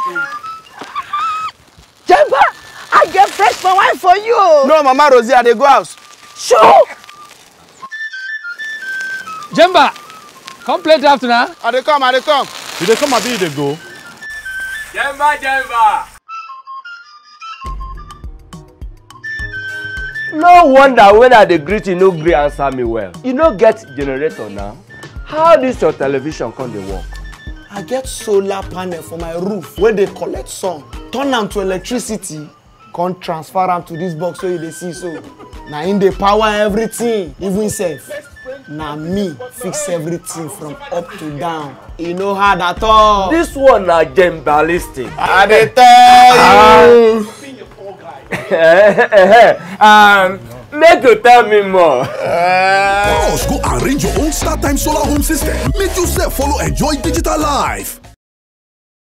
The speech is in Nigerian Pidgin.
Jemba, I get fresh my wine for you. no mama rosie i dey go house. Sure. Jemba, come play draft now. i dey come i dey come. You dey come abi you dey go? Jemba, Jemba. No wonder when I dey greet you no gree answer me well. You no get generator now. How dis your television come dey work? i get solar panel for my roof wey dey collect sun turn am to electricity come transfer am to dis box wey you dey see so na im dey power everything even sef na me fix everything from up to down e no hard at all. Dis one na gembalistic. i dey tell you. um, make you tell me more. Bros go arrange your own StarTime solar home system make you sef follow enjoy digital life.